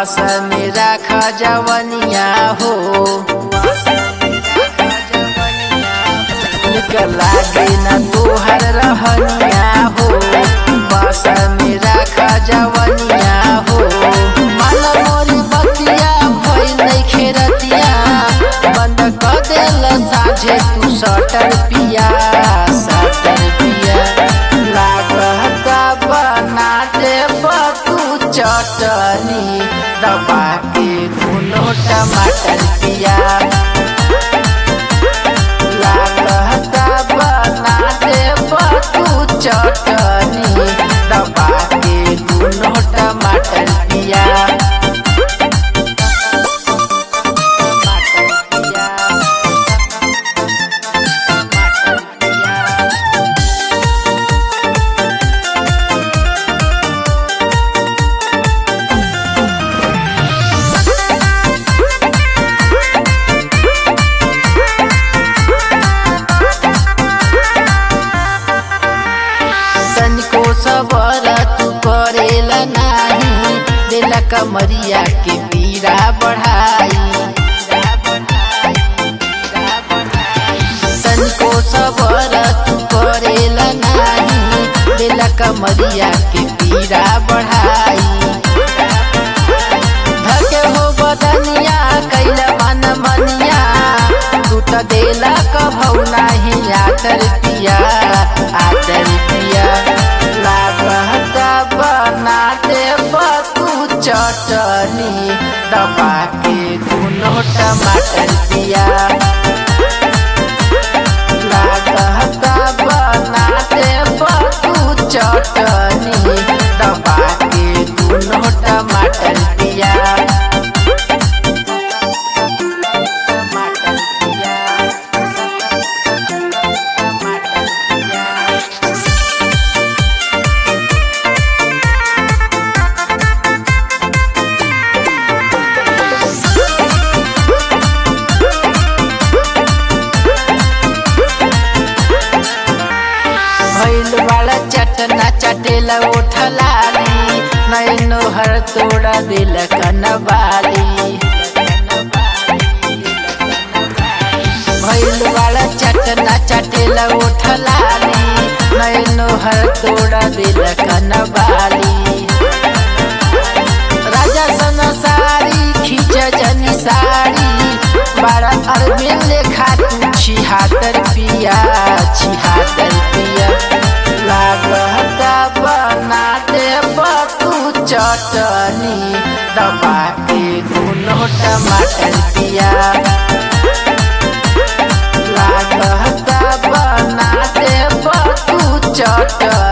बास में राख जवनिया हो निकल लागे न तोहर रहनिया हो बास में राख जवनिया हो मन मोरी बतिया भइल नइखे रतिया बंद क देल साझे तू सटर पिया सटर पिया लागता बना दे तू चटनी दबा के दुनो टमाटर पिया लागता बना दे तू चटनी दबा के दुनो टमाटर पिया टमाटर पिया टमाटर पिया तनिको सबर तू करेला नाही दिला कमरिया के पीरा बढ़ाई तनिको सबर तू करेला नाही दिला कमरिया के पीरा बढ़ाई धके हो बदनिया कैला मन मनिया तू त देला कभौ नाही आतर पिया आतर पिया लागता बना दे तू चटनी दबा के दुनो टमाटर पिया लागता बना दे तू चटनी दबा के दुनो टमाटर पिया टमाटर पिया टमाटर पिया भैल वाला चटना चटेला उठलाली नैनो हर तोड़ा दिल कनबाली भैल वाला चटना चटेला उठलाली नैनो हर तोड़ा दिल कनबाली राजा सन साड़ी खींच जनी साड़ी बड़ा अरबिन लेखा तू छिहातर पिया छिहातर पिया लागता बना दे तू चटनी दबा के दुनो टमाटर पिया लागता बना दे तू चटनी